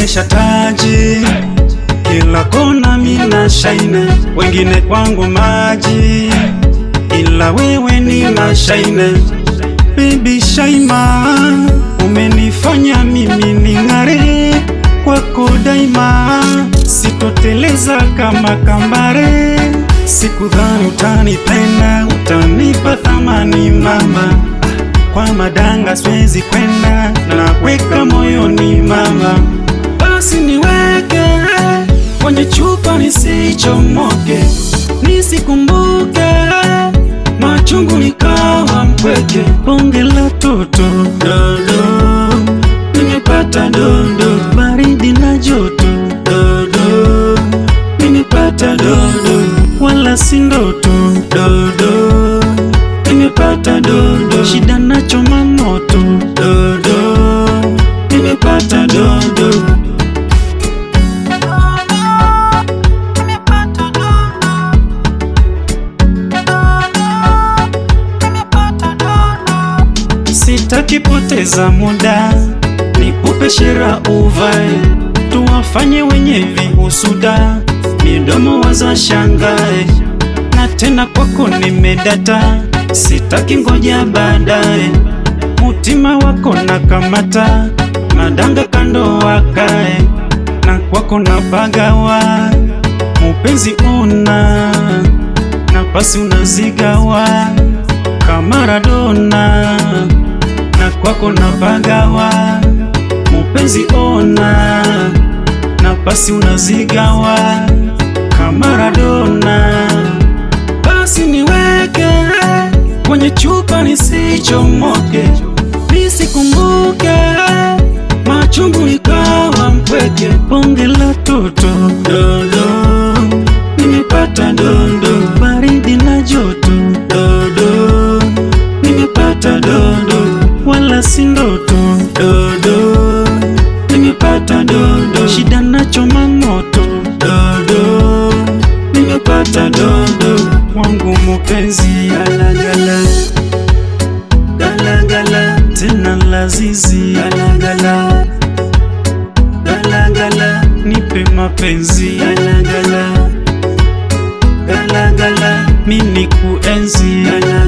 nimevesha taji kila kona, mina shaine, wengine kwangu maji, ila wewe ni mashaine. Baby Shaima, umenifanya mimi ning'are kwako daima, sitoteleza kama kambare. Sikudhani utanipenda, utanipa thamani mama, kwa madanga siwezi kwenda, naweka moyoni mama, basi niweke kwenye chupa nisichomoke, nisikumbuke machungu nikawa mpweke. Bonge la toto dodo, nimepata dodo, baridi na joto dodo, nimepata dodo, wala si ndoto dodo, nimepata dodo, shida na choma moto dodo, nimepata dodo. Sitaki poteza muda, nikupe shera uvae, tuwafanye wenye vihusuda, midomo waza shangae, na tena kwako nimedata, sitaki ngoja baadaye, mutima wako na kamata, madanga kando wakae, na kwako na bagawa, mupenzi una nafasi unazigawa kama Maradona na kwako na bagawa mupenzi ona nafasi unazigawa kama Maradona basi niweke kwenye chupa nisichomoke nisikumbuke machungu nikawa mpweke bonge la toto dodo nimepata dondo baridi na joto dodo nimepata dodo wala si ndoto dodo nimepata dodo shida na choma moto dodo nimepata dodo wangu mupenzi galagala galagala tena lazizi galagala galagala nipe mapenzi galagala galagala mini kuenzi galagala